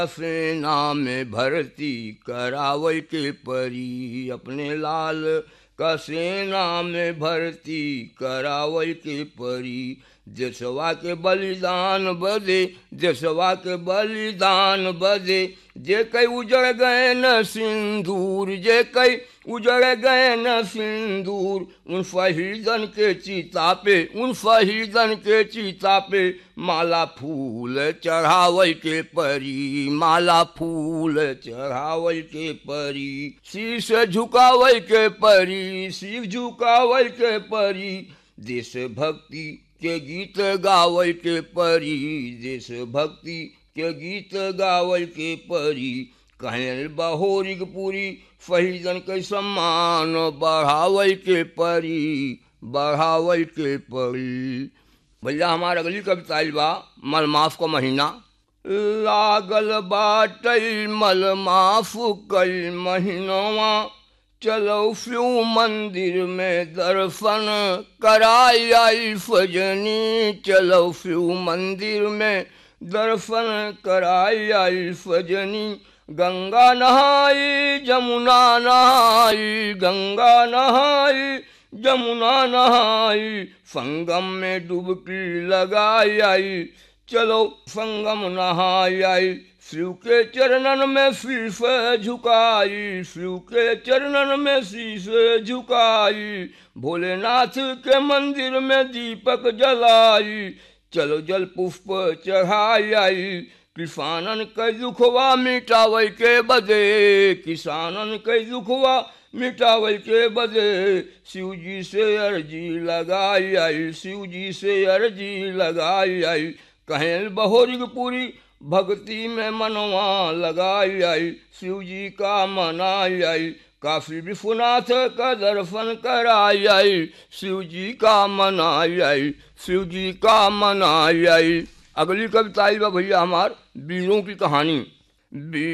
सेना में भर्ती करावल के परी अपने लाल का सेना में भर्ती करावल के परी देशवा के बलिदान बदे देशवा के बलिदान बदे जे कई उजड़ गए न सिंदूर जे कई उजड़ गए न सिंदूर उन शहीदन के चिता पे उन शहीदन के चिता पे माला फूल चढ़ावल के परी माला फूल चढ़ावल के परी शीश झुकावल के परी शीश झुकावल के परी देश भक्ति के गीत गावल के परी देश भक्ति के गीत गावल के परी कहल बहोरिक पूरी शहीदन के सम्मान बढ़ावल के परी बढ़ावल के परी भैया हमारा अगली कविता आइल बा मलमाफ का महीना लागल बाटल मलमाफ कल महीनवा चलो फ्यू मंदिर में दर्शन कराई आई फजनी चलो फ्यू मंदिर में दर्शन कराई आई फजनी गंगा नहाई जमुना नहाई गंगा नहाई जमुना नहाई संगम में डुबकी लगाई आई चलो संगम नहाई आई शिव के चरणन में शीश झुकाई शिव के चरणन में शीश झुकाई भोलेनाथ के मंदिर में दीपक जलाई चलो जल पुष्प चढ़ाई आई किसानन के दुखवा मिटावे के बदे किसानन के दुखवा मिटावे के बदे शिव जी से अर्जी लगाई आई शिव जी से अर्जी लगाई आई कहें बहोरिग पूरी भक्ति में मनवा लगाई आई शिव जी का मनाई आई काशी विश्वनाथ का दर्शन कराई आई शिव जी का मनाई आई शिव जी का मनाई आई अगली कविता आई बा भैया हमार वीरों की कहानी